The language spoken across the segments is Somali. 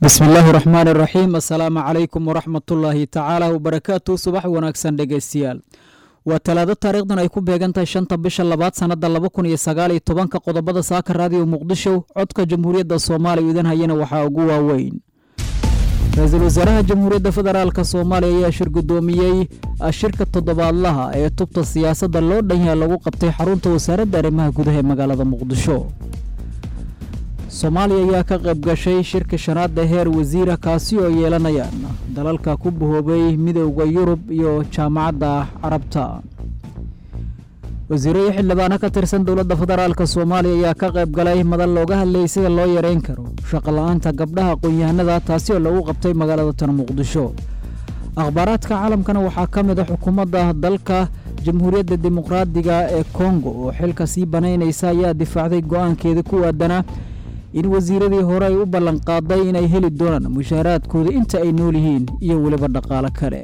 bismi illaahi raxmaani raxiim assalaamu calaykum waraxmatullaahi tacaala wabarakaatu subax wanaagsan dhegeystayaal waa talaado taariikhdan ay ku beegan tahay shanta bisha labaad sannada laba kun iyo sagaal iyo tobanka qodobada saaka raadiyo muqdisho codka jamhuuriyadda soomaaliya idan hayana waxaa ugu waaweyn ra-iisul wasaaraha jamhuuriyadda federaalk soomaaliya ayaa shir guddoomiyey shirka toddobaadlaha ee tubta siyaasadda loo dhanyaha lagu qabtay xarunta wasaaradda arrimaha gudaha ee magaalada muqdisho soomaaliya ayaa ka qayb gashay shirka shanaadda heer wasiira kaasi oo yeelanayaan dalalka ku bahoobay midowda yurub iyo jaamacadda carabta wasiiro iyo xildhibaano ka tirsan dowladda federaalk soomaaliya ayaa ka qayb galay madal looga hadlayay sida loo yareyn karo shaqola-aanta gabdhaha aqoon-yahanada taasi oo lagu qabtay magaalada tan muqdisho akhbaaraadka caalamkana waxaa ka mid a xukuumadda dalka jamhuuriyadda dimuqraadiga ee kongo oo xilka sii banaynaysa ayaa difaacday go-aankeeda ku aadana in wasiiradii hore ay u ballanqaaday inay heli doonaan mushaaraadkooda inta ay nool yihiin iyo weliba dhaqaalo kale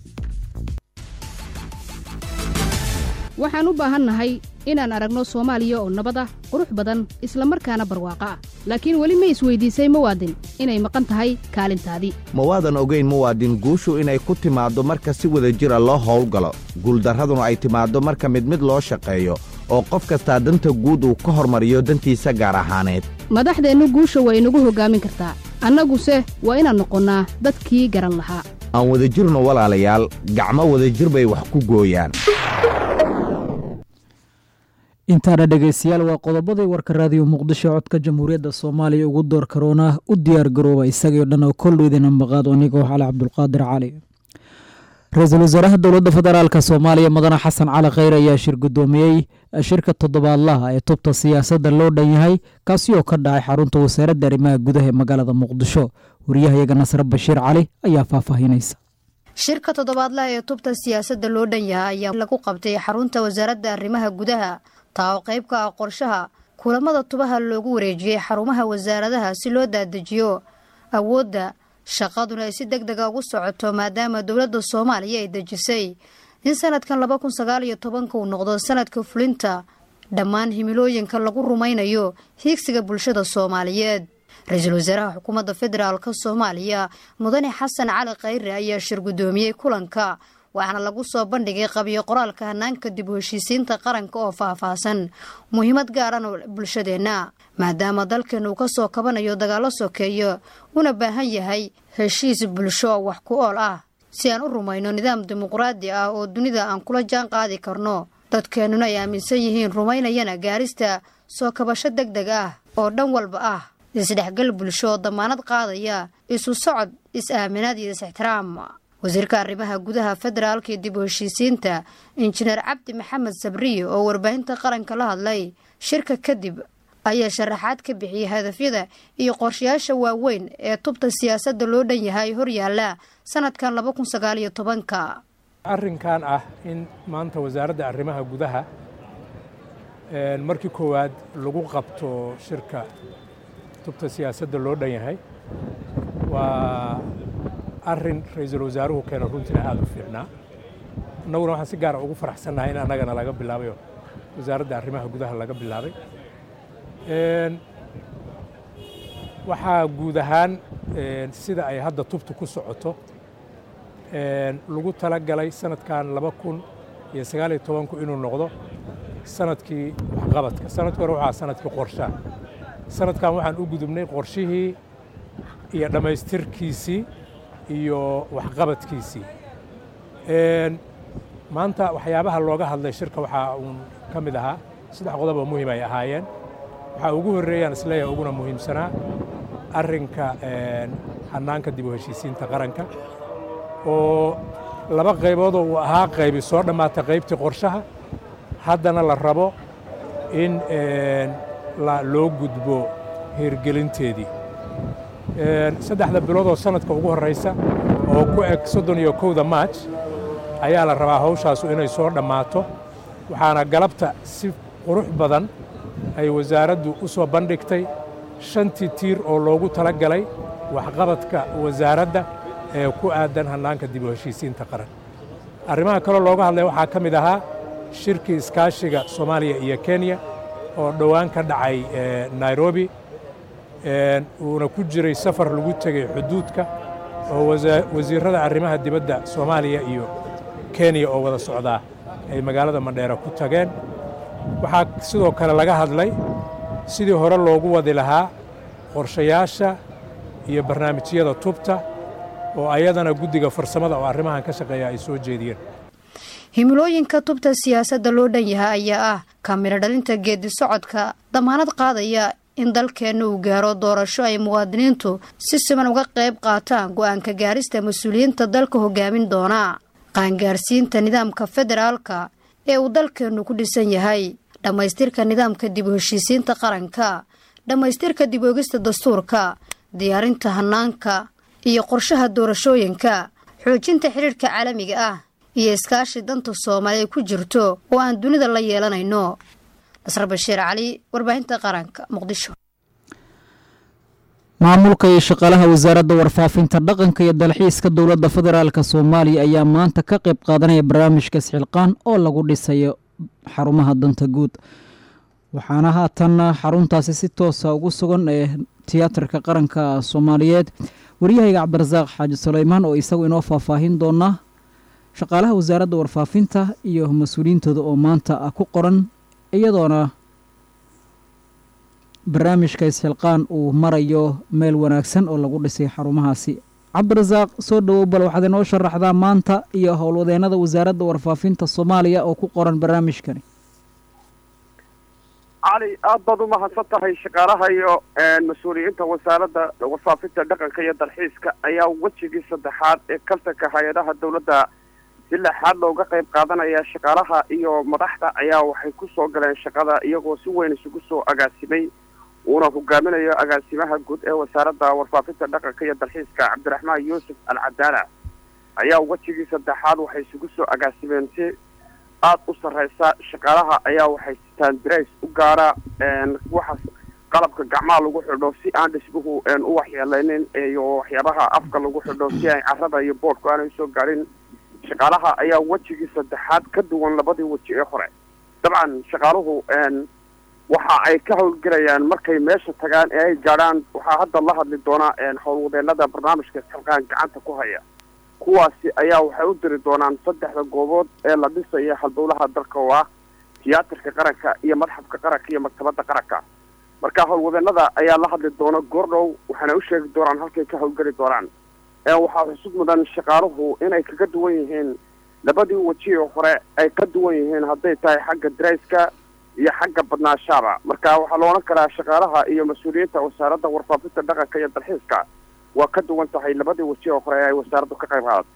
waxaan u baahannahay inaan aragno soomaaliya oo nabad ah qurux badan isla markaana barwaaqo ah laakiin weli ma isweydiisay muwaadin inay maqan tahay kaalintaadii ma waadan ogayn muwaadin guushu inay ku timaaddo marka si wada jira loo howlgalo guuldarraduna ay timaaddo marka mid mid loo shaqeeyo oo qof kastaa danta guud uu ka hormariyo dantiisa gaar ahaaneed madaxdeennu guusha waa inagu hoggaamin kartaa annaguse waa inaan noqonnaa dadkii garan lahaa aan wadajirno walaalayaal gacmo wadajir bay wax ku gooyaan intaana dhegeystayaal waa qodobadii warka raadiyo muqdisho codka jamhuuriyadda soomaaliya ugu door karoona u diyaar garooba isagii o dhan oo koldhoydina maqaado anigoo xale cabdulqaadir cali ra-iisul wasaaraha dowladda federaalk soomaaliya mudane xasan cali kheyr ayaa shir guddoomiyey shirka toddobaadlaha ee tubta siyaasadda loo dhan yahay kaasi oo ka dhacay xarunta wasaaradda arrimaha gudaha ee magaalada muqdisho wariyahayaga nasre bashiir cali ayaa faahfaahinaysa shirka toddobaadlaha ee tubta siyaasadda loo dhan yahay ayaa lagu qabtay xarunta wasaaradda arrimaha gudaha taa oo qayb ka ah qorshaha kulamada tubaha loogu wareejiyey xarumaha wasaaradaha si loo daadejiyo awoodda shaqaduna ay si deg dega ugu socoto maadaama dowladda soomaaliya ay dejisay in sanadkan laba kun sagaal iyo tobanka uu noqdo sanadka fulinta dhammaan himilooyinka lagu rumaynayo hiigsiga bulshada soomaaliyeed ra-iisul wasaaraha xukuumadda federaalk soomaaliya mudane xasan cali khayre ayaa shir guddoomiyey kulanka waxaana lagu soo bandhigay qabiyo qoraalka hanaanka dib u heshiisiinta qaranka oo faahfaahsan muhiimad gaarana bulshadeenna maadaama dalkeenu uu ka soo kabanayo dagaallo sokeeyo una baahan yahay heshiis bulsho oo wax ku ool ah si aan u rumayno nidaam dimuqraadi ah oo dunida aan kula jaan qaadi karno dadkeennuna ay aaminsan yihiin rumaynayana gaarista soo kabasho deg deg ah oo dhan walba ah isdhexgal bulsho oo damaanad qaadaya isu socod is-aaminaad iyo is-ixtiraam wasiirka arrimaha gudaha federaalka iyo dib u heshiisiinta injineer cabdi maxamed sabriye oo warbaahinta qaranka la hadlay shirka kadib ayaa sharaxaad ka bixiyey hadafyada iyo qorshayaasha waaweyn ee tubta siyaasadda loo dhan yahay horyaala sanadkan laba kun sagaal iyo tobanka arrinkan ah in maanta wasaaradda arrimaha gudaha markii koowaad lagu qabto shirka tubta siyaasadda loo dhan yahay waa arrin ra-iisul wasaaruhu keena runtiina aada u fiicnaa annaguna waxaan si gaara ugu faraxsannahay in annagana laga bilaabayo wasaaradda arrimaha gudaha laga bilaabay waxaa guud ahaan sida ay hadda tubtu ku socoto lagu tala galay sanadkan laba kun iyo sagaaliyo tobanku inuu noqdo sanadkii waxqabadka sanadkii hore waxaa sanadkii qorshaha sanadkan waxaan u gudubnay qorshihii iyo dhammaystirkiisii iyo waxqabadkiisii maanta waxyaabaha looga hadlay shirka waxaa uun ka mid ahaa saddex qodob oo muhiim ay ahaayeen waxaa ugu horreeyaan isleeyahay uguna muhiimsanaa arrinka hanaanka dib u heshiisiinta qaranka oo laba qayboodoo uu ahaa qaybi soo dhammaatay qaybtii qorshaha haddana la rabo in loo gudbo hirgelinteedii saddexda bilood oo sanadka ugu horraysa oo ku eg soddon iyo kowda maaj ayaa la rabaa hawshaasu inay soo dhammaato waxaana galabta si qurux badan ay wasaaraddu u soo bandhigtay shantii tiir oo loogu tala galay waxqabadka wasaaradda ee ku aadan hannaanka dib u heshiisiinta qaran arrimaha kaloo looga hadlay waxaa ka mid ahaa shirkii iskaashiga soomaaliya iyo kenya oo dhowaan ka dhacay nairobi uuna ku jiray safar lagu tegey xuduudka oo wasiirrada arrimaha dibadda soomaaliya iyo kenya oo wada socdaa ay magaalada mandheera ku tageen waxaa sidoo kale laga hadlay sidii hore loogu wadi lahaa qorshayaasha iyo barnaamijyada tubta oo ayadana guddiga farsamada oo arrimahan ka shaqeeya ay soo jeediyeen himilooyinka tubta siyaasadda loo dhan yahay ayaa ah kamiro dhalinta geedi socodka damaanad qaadaya in dalkeenna uu gaaro doorasho ay muwaadiniintu si siman uga qayb qaataan go-aanka gaarista mas-uuliyiinta dalka hogaamin doona qaangaarsiinta nidaamka federaalka ee uu dalkeennu ku dhisan yahay dhammaystirka nidaamka dib u heshiisiinta qaranka dhammaystirka dib oogista dastuurka diyaarinta hanaanka iyo qorshaha doorashooyinka xoojinta xidhiirhka caalamiga ah iyo iskaashi danta soomaali ay ku jirto oo aan dunida la yeelanayno nasr bashiir cali warbaahinta qaranka muqdisho maamulka iyo shaqaalaha wasaaradda warfaafinta dhaqanka iyo dalxiiska dowladda federaalk soomaaliya ayaa maanta ka qayb qaadanaya barnaamijka isxilqaan oo lagu dhisayo xarumaha danta guud waxaana haatan xaruntaasi si toosa ugu sugan ee tiyaatarka qaranka soomaaliyeed waryahayga cabdirasaaq xaaji suleymaan oo isagu inoo faahfaahin doona shaqaalaha wasaaradda warfaafinta iyo mas-uuliyiintooda oo maanta ku qoran iyadoona barnaamijka isxilqaan uu marayo meel wanaagsan oo lagu dhisay xarumahaasi cabdirasaaq soo dhowow bal waxaad inoo sharaxdaa maanta iyo howlwadeennada wasaaradda warfaafinta soomaaliya oo ku qoran barnaamijkani cali aad baad u mahadsan tahay shaqaalaha iyo mas-uuliyiinta wasaaradda warfaafinta dhaqanka iyo dalxiiska ayaa wejigii saddexaad ee kaltanka hay-adaha dowladda si lexaad looga qayb qaadanaya shaqaalaha iyo madaxda ayaa waxay ku soo galeen shaqada iyagoo si weyn isugu soo agaasimay uuna hogaaminayo agaasimaha guud ee wasaaradda warfaafinta dhaqanka iyo dalxiiska cabdiraxmaan yuusuf al cadaala ayaa wejigii saddexaad waxay isugu soo agaasimeen si aada u sarreysa shaqaalaha ayaa waxay sitaan dirays u gaara waxaas qalabka gacmaha lagu xidho si aan dhismuhu u waxyeeleynin iyo waxyaabaha afka lagu xidho si ay carrada iyo boodhku aanay usoo gaadhin shaqaalaha ayaa wejigii saddexaad ka duwan labadii weji ee hore dabcan shaqaaluhu waxa ay ka howlgelayaan markay meesha tagaan ee ay gaadhaan waxaa hadda la hadli doonaa howlwadeenada barnaamijka isxilqaan gacanta ku haya kuwaasi ayaa waxay u diri doonaan saddexda goobood ee la dhisayo halbowlaha dalka oo ah tiyaatarka qaranka iyo madxafka qaranka iyo maktabadda qaranka marka howlwadeenada ayaa la hadli doona goordhow waxaana u sheegi doonaan halkay ka howlgeli doonaan waxaa xusud mudan shaqaaluhu inay kaga duwan yihiin labadii weji oo hore ay ka duwan yihiin hadday tahay xagga darayska iyo xagga badnaashaaba marka waxaa la odhan karaa shaqaalaha iyo mas-uuliyiinta wasaaradda warfaafinta dhaqanka iyo dalxiiska waa ka duwan tahay labadii weji oo hore ee ay wasaaraddu ka qayb qaadatay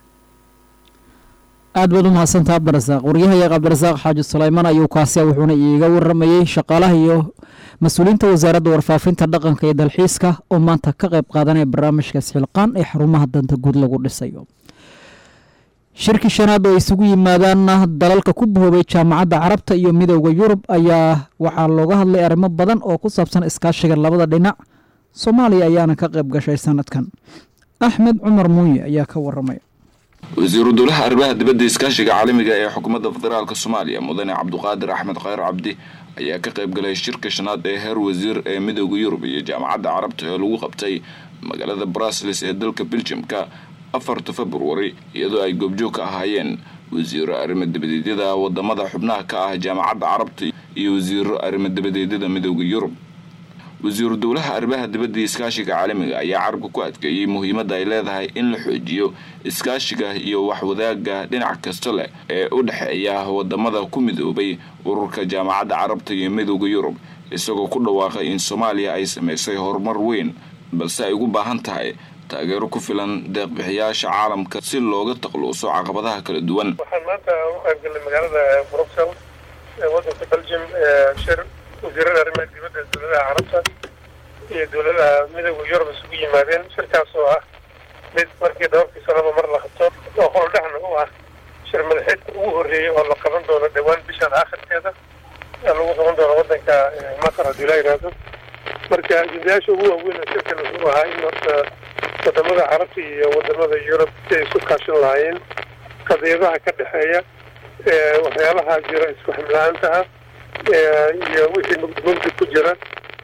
aad baad u mahadsantaha cabdirasaaq waryahayae cabdirasaaq xaaji suleymaan ayuu kaasiya wuxuuna iiga waramayey shaqaalaha iyo mas-uuliyiinta wasaaradda warfaafinta dhaqanka iyo dalxiiska oo maanta ka qayb qaadanaya barnaamijka isxilqaan ee xarumaha danta guud lagu dhisayo shirkii shanaad oo isugu yimaadaanna dalalka ku bahoobay jaamacadda carabta iyo midooda yurub ayaa waxaa looga hadlay arrimo badan oo ku saabsan iskaashiga labada dhinac soomaaliya ayaana ka qayb gashay sanadkan axmed cumar muuye ayaa ka waramaya wasiiru dowlaha arrimaha dibadda iskaashiga caalamiga ee xukuumadda federaalk soomaaliya mudane cabduqaadir axmed khayr cabdi ayaa ka qayb galay shirka shanaad ee heer wasiir ee midooda yurub iyo jaamacadda carabta ee lagu qabtay magaalada brusles ee dalka beljamka afarta februari iyadoo ay goobjoog ka ahaayeen wasiiro arrimo dabadeedyada wadamada xubnaha ka ah jaamacadda carabta iyo wasiiro arrimo dabadeedyada midooda yurub wasiiru dowlaha arrimaha dibadda iskaashiga caalamiga ayaa carabka ku adkeeyey muhiimadda ay leedahay in la xoojiyo iskaashiga iyo waxwadaaga dhinac kasta leh ee u dhexeeya wadamada ku midoobay ururka jaamacadda carabta iyo midooda yurub isagoo ku dhawaaqay in soomaaliya ay samaysay horumar weyn balse ay ugu baahan tahay taageero ku filan deeqbixiyaasha caalamka si looga takluuso caqabadaha kala duwan waxaan maanta u qaybgalnay magaalada bruxel ee wadanka belgium shir wasiirada arrimaha dibadda dowladaha carabta iyo dowladaha midooda yurub isugu yimaadeen shirkaas oo ah mid markii dhowrkii sanaba mar la qabto oo howldhexna u ah shir madaxeedka ugu horreeyey oo la qaban doono dhowaan bishan aakhirkeeda lagu qaban doono wadanka masar haddii la yidhaahdo marka ajendayaasha ugu waaweyn oo shirkan wuxuu ahaa in horta wadamada carabta iyo wadamada yurub si ay isu kaashan lahaayeen qadiyadaha ka dhexeeya waxyaalaha jira isku ximla-aantaha iyo wixii mugdi mugdi ku jira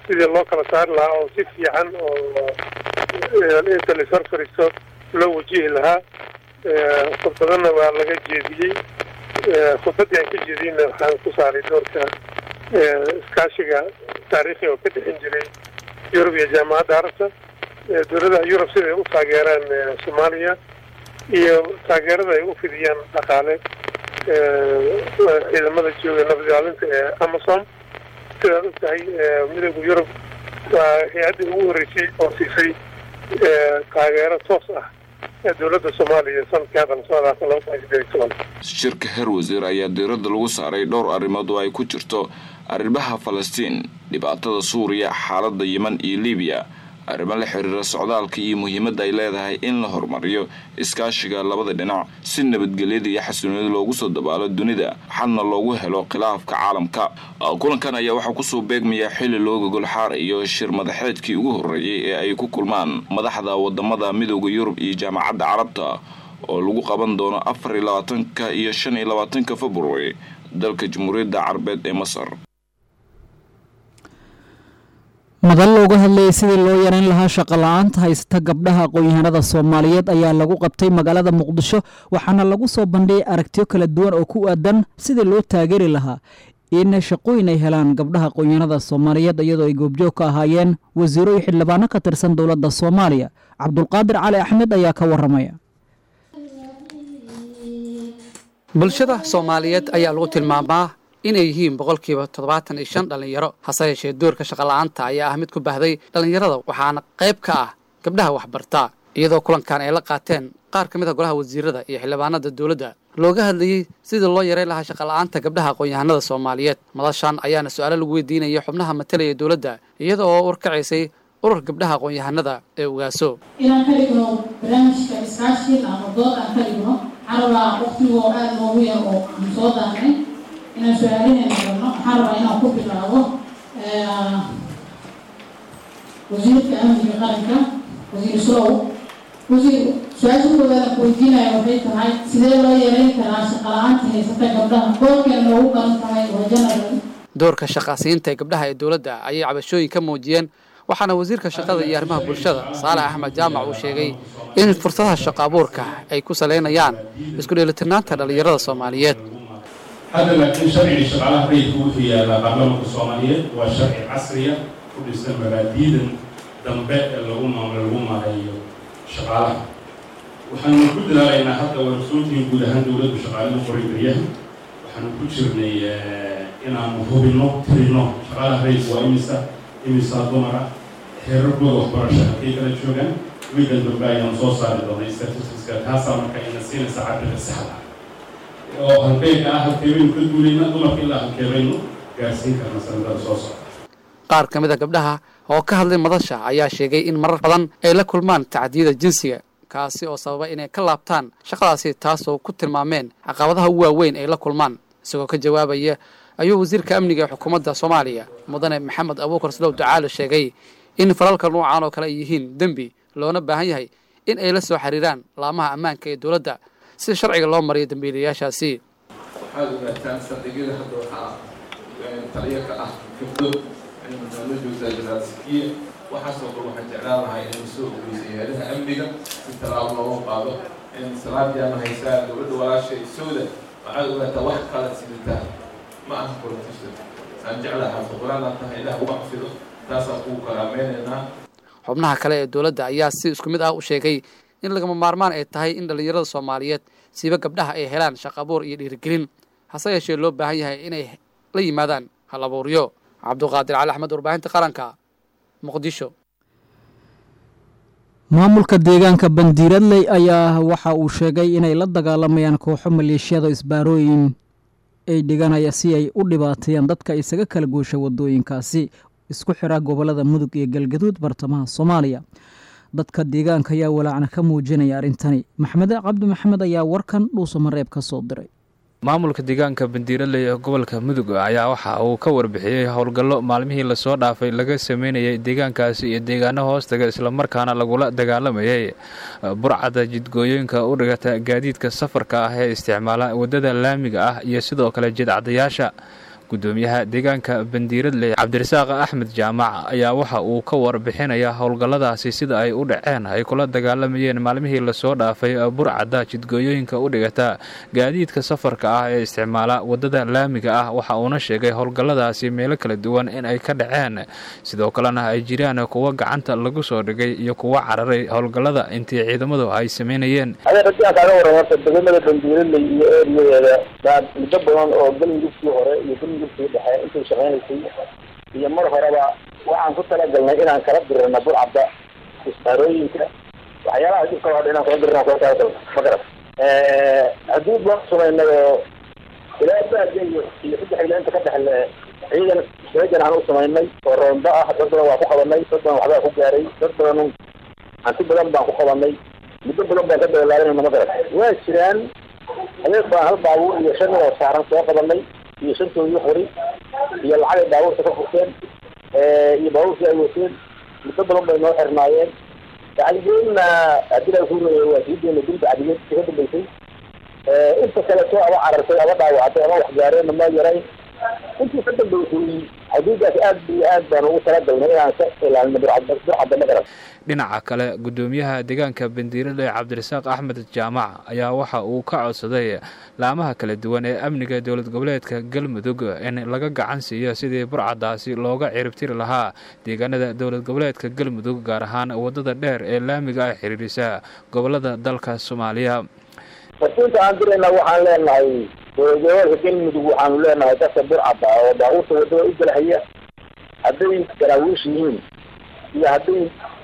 sidii loo kala saari lahaa oo si fiican oo inta la ishor fariisto loo wajihi lahaa khudbadana waa laga jeediyey khudbadii aan ka jeediyeyna waxaan ku saaray doorka iskaashiga taariikhi oo ka dhexin jiray yurub iyo jaamacadda carabta dowladaha yurub siday u taageeraan soomaaliya iyo taageerada ay u fidiyaan dhaqaale ciidamada jooga nabadilaalinta ee amasom sidaad og tahay midooda yurub waa hay-addii ugu horreysay oo siisay taageero toos ah ee dowladda soomaaliya sanadkii hadda lasoo dhaafay laba kun iyo sideed iyo toban shirka heer wasiir ayaa diiradda lagu saaray dhowr arrimood oo ay ku jirto arrimaha falastiin dhibaatada suuriya xaaladda yeman iyo libiya arrimo la xiriira socdaalka iyo muhiimadda ay leedahay in la horumariyo iskaashiga labada dhinac si nabadgelyada iyo xasiloonida loogu soo dabaalo dunida xalna loogu helo khilaafka caalamka kulankan ayaa waxaa kusoo beegmaya xili loo gogol xaarayo shir madaxeedkii ugu horreeyay ee ay ku kulmaan madaxda wadamada midooda yurub iyo jaamacadda carabta oo lagu qaban doono afar iyo labaatanka iyo shan iyo labaatanka february dalka jamhuuriyadda carabeed ee masar madal looga hadlayay sidii loo yareyn lahaa shaqo la-aanta haysata gabdhaha aqoon-yahanada soomaaliyeed ayaa lagu qabtay magaalada muqdisho waxaana lagu soo bandhigay aragtiyo kala duwan oo ku aadan sidii loo taageeri lahaa in shaqooyin ay helaan gabdhaha aqoon-yahanada soomaaliyeed iyadoo ay goobjoog ka ahaayeen wasiiro iyo xildhibaano ka tirsan dowladda soomaaliya cabdulqaadir cali axmed ayaa ka waramaya bulshada soomaaliyeed ayaa lagu tilmaamaa inay yihiin boqolkiiba toddobaatan iyo shan dhallinyaro hase yeeshee doorka shaqola'aanta ayaa ah mid ku baahday dhallinyarada waxaana qayb ka ah gabdhaha waxbartaa iyadoo kulankan ay la qaateen qaar ka mid a golaha wasiirada iyo xildhibaanada dowladda looga hadlayey sidii loo yareyn lahaa shaqola'aanta gabdhaha aqoon-yahanada soomaaliyeed madashan ayaana su-aalo lagu weydiinaya xubnaha matalaya dowladda iyada oo warkacaysay urur gabdhaha aqoon-yahanada ee ugaaso inaan ka dhigno barnaamijka iskaashiin ama dood aan ka dhigno carabaa waqtigoo aada loogu yar oo aan soo daanay inaan su-aalahayna galno waxaan rabaa inaan ku bilaabo wasiirka amniga qaranka wasiir slow wasiir su-aasha koowaad ku weydiinaya waxay tahay sidee loo yareyn karaa shaqala-aanta haysata gabdhaha doorkeena loogu garan tahay waa general doorka shaqaasiinta ee gabdhaha ee dowladda ayay cabashooyin ka muujiyeen waxaana wasiirka shaqada iyo arrimaha bulshada saalax axmed jaamac uu sheegay in fursadaha shaqo abuurka ay ku salaynayaan isku dheelitirnaanta dhallinyarada soomaaliyeed hadda laakiin sharcigii shaqaalaha rayidka wuxuu yaalaa baarlamanka soomaaliyeed waa sharci casriya ku dhisan mabaadiidan dambe ee lagu maamlo lagu maareeyo shaqaalaha waxaanu ku dadaalaynaa hadda warsoontiin guud ahaan dowladdu shaqaalada qoray baryaha waxaanu ku jirnay inaanu hubinno tirino shaqaalaha rayidka waa imisa imisa dumara heerarkooda waxbarasho halkay kala joogaan wiigan dambe ayaanu soo saari doonay statistiska taasaa marka ina siinaysa cabirka saxda oo halkeyka ah halkeebaynu ka duulayna dumarka ilaa halkeebaynu gaarsiin karna sanadada soo socda qaar ka mid a gabdhaha oo ka hadlay madasha ayaa sheegay in marar badan ay la kulmaan tacdiyada jinsiga kaasi oo sababa inay ka laabtaan shaqadaasi taasoo ku tilmaameen caqabadaha ugu waaweyn ay la kulmaan isagoo ka jawaabaya ayuu wasiirka amniga ee xukuumadda soomaaliya mudane maxamed abuukar slow ducaale sheegay in falalka nuucan oo kale ay yihiin dembi loona baahan yahay in ay la soo xiriiraan laamaha ammaanka ee dowladda si sharciga loo mariyo dambiilayaashaasi waxaad ogaataan saldhigyada hadda waxaa taliyo ka ah gabdho la joogtaa jaraasikiye waxaasoo kale waxaan jeclaan lahaa inay soo ogeysay hayadaha amniga si talaabo looga qaado salaadiyaana haysaa gabadha walaashay sowda waxaad ogaataa wax kala sidataa ma aha politician aan jeclaha xafiquraanaa tahay ilaah uga xafido taasaan kugu karaamaynaynaa xubnaha kale ee dowladda ayaa si isku mid ah u sheegay in lagama maarmaan ay tahay in dhallinyarada soomaaliyeed siiba gabdhaha ay helaan shaqo abuur iyo dhiirigelin hase yeeshee loo baahan yahay inay la yimaadaan hal abuuryo cabduqaadir cali axmed warbaahinta qaranka muqdisho maamulka deegaanka bandiiradley ayaa waxa uu sheegay inay la dagaalamayaan kooxo maleeshiyada isbaarooyin ay dhiganaya si ay u dhibaateeyaan dadka isaga kala goosha wadooyinkaasi isku xira gobolada mudug iyo galgaduud bartamaha soomaaliya dadka deegaanka ayaa walaacna ka muujinaya arrintani maxmed cabdi maxamed ayaa warkan dhuuso mareeb ka soo diray maamulka deegaanka bandiiraley ee gobolka mudug ayaa waxa uu ka warbixiyey howlgallo maalmihii lasoo dhaafay laga sameynayay deegaankaasi iyo deegaano hoostaga islamarkaana lagula dagaalamayay burcada jidgooyooyinka u dhigata gaadiidka safarka ah ee isticmaala waddada laamiga ah iyo sidoo kale jidcadayaasha gudoomiyaha deegaanka bandiiradley cabdirasaaq axmed jaamac ayaa waxa uu ka warbixinayaa howlgalladaasi sida ay u dhaceen ay kula dagaalamayeen maalmihii lasoo dhaafay burcadda jidgooyooyinka u dhigata gaadiidka safarka ah ee isticmaala waddada laamiga ah waxa uuna sheegay howlgalladaasi meelo kala duwan in ay ka dhaceen sidoo kalena ay jiraan kuwo gacanta lagu soo dhigay iyo kuwo cararay howlgallada intii ciidamadu ay sameynayeen degmada bandiiradley iyo eeriyadeeda baa muddo badan oo galmudugkii hore iyo galmudugkii dhexe intay shaqaynaysay iyo mar horeba waxaan ku talagalnay inaan kala dirana burcadda isbaarooyinka waxyaalaha dhibka hore inaan kala dirana kala talagalna ma garat haddii baan samaynay oo ilaa baaga iyo iyo saddex ila inta ka dhexle ciidan seejan aan u samaynay oo roonda ah dad badan waa ku qabanay dad badan waxbaa ku gaaray dad badan hanti badan baan ku qabanay muddo badan baan ka dabalaalinayna ma garat waa jiraan habeen baan hal baabuur iyo shan oo saaran soo qabanay iyo shantoodii qori iyo lacag ay baabuurta ka furteen iyo baabuurkii ay wateen muddo badan bay noo xirnaayeen bacdigeedna haddii la kuuraya waa sii deena dil bacdigeed ka dambeysay inta kaleto ama carartay ama dhaawactay ama wax gaareenna ma yarayn intii ka dambeysay xuduudaas aad iyo aad baan ugu talagalnay inaan ka ilaalino burcadda ma garan dhinaca kale gudoomiyaha deegaanka bandiiradley cabdirasaaq axmed jaamac ayaa waxa uu ka codsaday laamaha kala duwan ee amniga dowlad goboleedka galmudug in laga gacan siiyo sidii burcaddaasi looga ciribtiri lahaa deegaanada dowlad goboleedka galmudug gaar ahaan waddada dheer ee laamiga ah xiriirisa gobolada dalka soomaaliya farsiinta aan dirayna waxaan leenahay dowlad goboleedka galmudug waxaanu leenahay dadka burcadda oo baabuurta waddada u galahaya hadday garaawiish yihiin iyo hadday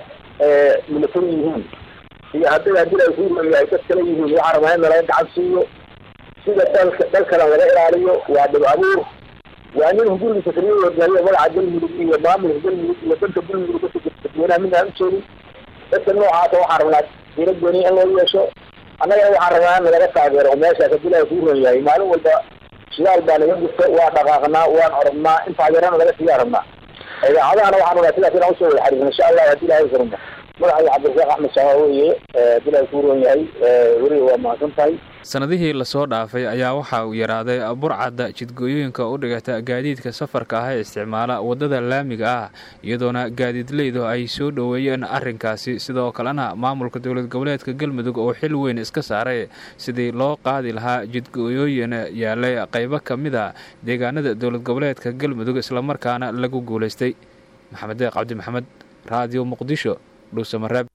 military yihiin iyo hadday haddii ay kuuraya ay dad kale yihiin waxaa rabaa in laga gacan siiyo sida dalka dalkana laga ilaaliyo waa dhib abuur waa nin hungurigiisa kaliya hogaamiyo magaca galmudug iyo maamulka galmudug iyo danka galmudug dadka dadweynaha mid aan ujeedin dadka noocaasa waxaan rabnaa diira gooni in loo yeesho annagana waxaan rabnaa in nalaga taageero oo meeshaas haddii laga kuuran yahay maalin walba shidaal baa naga gurta waa dhaqaaqnaa waan orodnaa in taageerana laga siiyaa rabnaa idaacadahana waxaan rabnaa sidaas inaan usoo wada xariirno insha allah haddii ilahay karmo madaxay cabdirasaaq axmed jamaa weeye haddii ilahay kuuran yahay weliga waa mahadsan tahay sanadihii lasoo dhaafay ayaa waxa uu yaraaday burcadda jidgooyooyinka u dhigata gaadiidka safarka ah ee isticmaala waddada laamiga ah iyadoona gaadiidleydu ay soo dhoweeyeen arrinkaasi sidoo kalena maamulka dowlad goboleedka galmudug oo xil weyn iska saaray sidii loo qaadi lahaa jidgooyooyin yaalay qaybo ka mid a deegaanada dowlad goboleedka galmudug islamarkaana lagu guulaystay maxamed deeq cabdi maxamed raadiyo muqdisho dhuusamareeb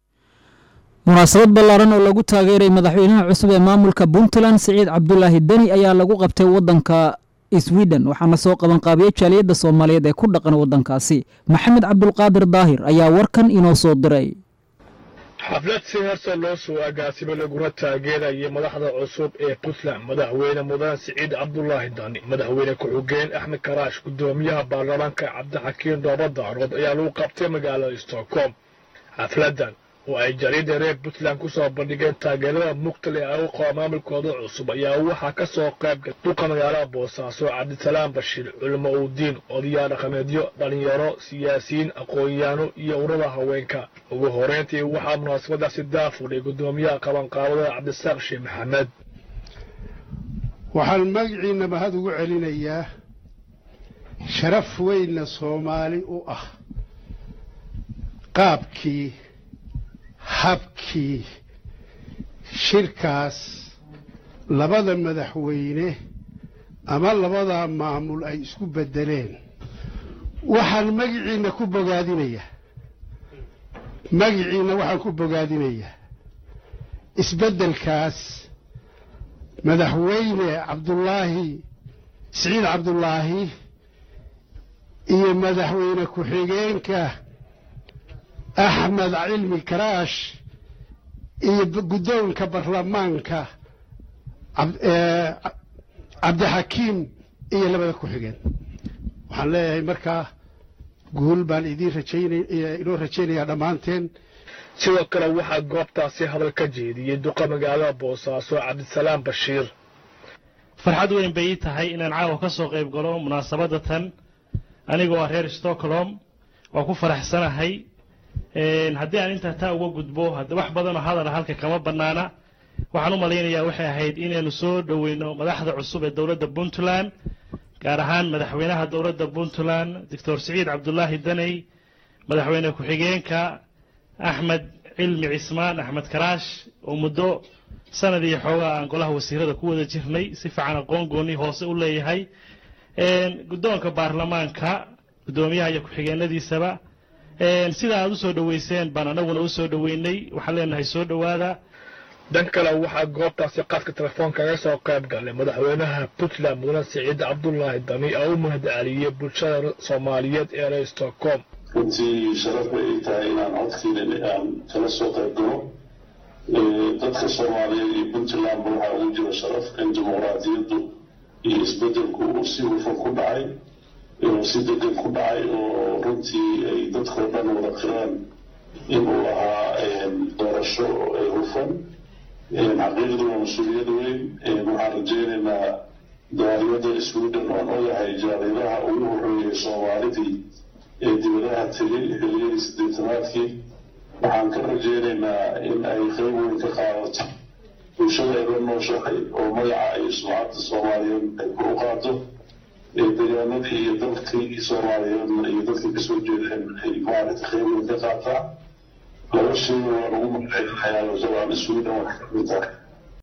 munaasabad ballaaran oo lagu taageeray madaxweynaha cusub ee maamulka puntland siciid cabdulaahi deni ayaa lagu qabtay waddanka sweden waxaana soo qabanqaabiyey jaaliyadda soomaaliyeed ee ku dhaqan waddankaasi maxamed cabdulqaadir daahir ayaa warkan inoo soo diray xaflad si heersa loo soo agaasimo laguna taageerayay madaxda cusub ee puntland madaxweyne mudane siciid cabdulaahi dani madaxweyne ku-xigeen axmed karaash gudoomiyaha baarlamaanka cabdixakiin doobadaarood ayaa lagu qabtay magaalada stockholm xafladan oo ay jariida reer puntland ku soo bandhigeen taageerada muqtal ee ay u qaba maamulkooda cusub ayaa waxaa ka soo qaybgalay duqa magaalada boosaaso cabdisalaam bashiir culimo udiin odayaal dhaqameedyo dhallinyaro siyaasiyiin aqoon-yaano iyo urada haweenka ugu horeyntii waxaa munaasabadaasi daafudhay gudoomiyaha qabanqaabada cabdisaaq sheekh maxamed waxaan magaciina mahad ugu celinayaa sharaf weynna soomaali u ah qaabkii habkii shirkaas labada madaxweyne ama labadaa maamul ay isku beddeleen waxaan magiciinna ku bogaadinayaa magiciinna waxaan ku bogaadinayaa isbeddelkaas madaxweyne cabdulaahi siciid cabdulaahi iyo madaxweyne ku-xigeenka axmed cilmi karaash iyo guddoonka baarlamaanka cabdixakiim iyo labada ku-xigeen waxaan leeyahay markaa guul baan idiin rajaynay inoo rajaynayaa dhammaanteen sidoo kale waxaa goobtaasi hadal ka jeediyey duqa magaalada boosaaso cabdisalaam bashiir farxad weyn bay ii tahay inaan caawa ka soo qayb galo munaasabadda tan anigoo ah reer stockholm waa ku faraxsanahay haddii aan intaa taa uga gudbo wax badanoo hadala halka kama bannaana waxaan u malaynayaa waxay ahayd inaynu soo dhoweyno madaxda cusub ee dowladda puntland gaar ahaan madaxweynaha dowladda puntland doctor siciid cabdulaahi daney madaxweyne ku-xigeenka axmed cilmi cismaan axmed karaash oo muddo sanad iyo xoogaa aan golaha wasiirada ku wada jirnay si fiican aqoon gooni hoose u leeyahay guddoonka baarlamaanka guddoomiyaha iyo ku-xigeenadiisaba sida aad u soo dhoweyseen baan anaguna u soo dhoweynay waxaan leenahay soo dhowaada dhan kale waxaa goobtaasi qaadka telefoonka kaga soo qayb galay madaxweynaha puntland mudane siciid cabdulaahi dani oo u mahadceliyey bulshada soomaaliyeed ee reer stockholm runtii sharaf bay ii tahay inaan codkiina aan kala soo qayb galo dadka soomaaliyeed iyo puntlandba waxaa ugu jira sharaf in dimuqraadiyaddu iyo isbedelku uu si hufan ku dhacay oo si degan ku dhacay oo runtii ay dadkoo dhan wada qireen inuu ahaa doorasho hufan xaqiiqdii waa mas-uuliyad weyn waxaan rajaynaynaa daaliyada sweden oon ogahay jaariiraha ugu horreeyay soomaalidii ee dibadaha tegay xiliyadii siddeetanaadkii waxaan ka rajaynaynaa in ay qayb weyn ka qaadato bulshada ay la nooshahay oo magaca iyo sumcadda soomaaliyeed ay kor u qaado deegaanadii iyo dalkii soomaaliyeedna iyo dadkii kasoo jeedeen ay maaragta qayb weyn ka qaataa laba shay waan ugu magaceynayaa jabaan sweden wax ka mid tahay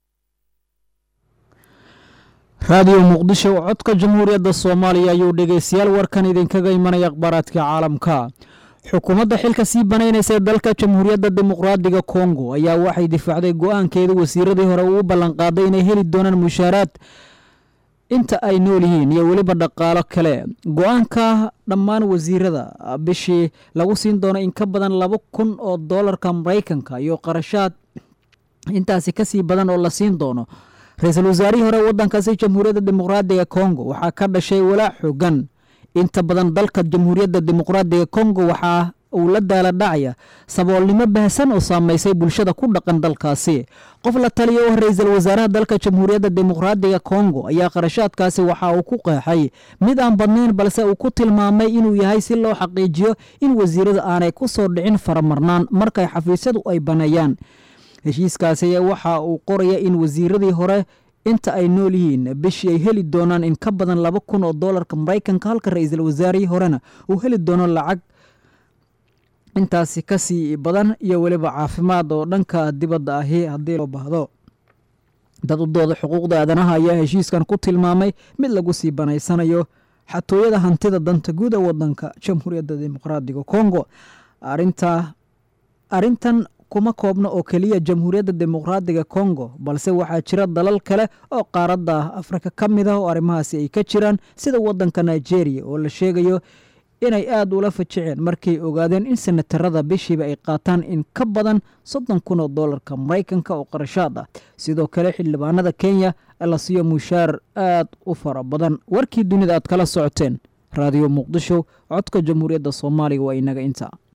raadiyo muqdisho codka jamhuuriyadda soomaaliya ayuu dhegeystayaal warkan idinkaga imanaya akhbaaraadka caalamka xukuumadda xilka sii banaynaysa ee dalka jamhuuriyadda dimuqraadiga kongo ayaa waxay difaacday go-aankeeda wasiiradii hore uu ballanqaaday inay heli doonaan mushaaraad inta ay nool yihiin iyo weliba dhaqaalo kale go-aanka dhammaan wasiirada bishii lagu siin doono in ka badan laba kun oo doolarka maraykanka iyo qarashaad intaasi kasii badan oo la siin doono ra-iisul wasaarihii hore wadankaasi jamhuuriyadda dimuqraadiga kongo waxaa ka dhashay walaac xoogan inta badan dalka jamhuuriyadda dimuqraadiga kongo waxaa uu la daala dhacaya saboolnimo baahsan oo saameysay bulshada ku dhaqan dalkaasi qof la taliya oo ra-iisul wasaaraha dalka jamhuuriyadda dimuqraadiga kongo ayaa qarashaadkaasi waxa uu ku qeexay mid aan badnayn balse uu ku tilmaamay inuu yahay si loo xaqiijiyo in wasiirada aanay ku soo dhicin faramarnaan markay xafiisyadu ay baneeyaan heshiiskaasi ayaa waxa uu qoraya in wasiiradii hore inta ay nool yihiin bishii ay heli doonaan in ka badan laba kun oo doolarka maraykanka halka ra-iisul wasaarihii horena uu heli doono lacag intaasi kasii badan iyo weliba caafimaad oo dhanka dibadda ahi haddii loo baahdo dad u dooda xuquuqda aadanaha ayaa heshiiskan ku tilmaamay mid lagu sii banaysanayo xatooyada hantida danta guud ee wadanka jamhuuriyadda dimuqraadiga kongo arinta arrintan kuma koobna oo keliya jamhuuriyadda dimuqraadiga kongo balse waxaa jira dalal kale oo qaaradda afrika ka mid ah oo arrimahaasi ay ka jiraan sida wadanka nigeria oo la sheegayo inay aada ula fajiceen markay ogaadeen in senatarada bishiiba ay qaataan in ka badan soddon kun oo doolarka maraykanka oo qarashaad ah sidoo kale xildhibaanada kenya la siiyo mushaar aad u fara badan warkii dunida aad kala socoteen raadiyo muqdisho codka jamhuuriyadda soomaaliga waa inaga inta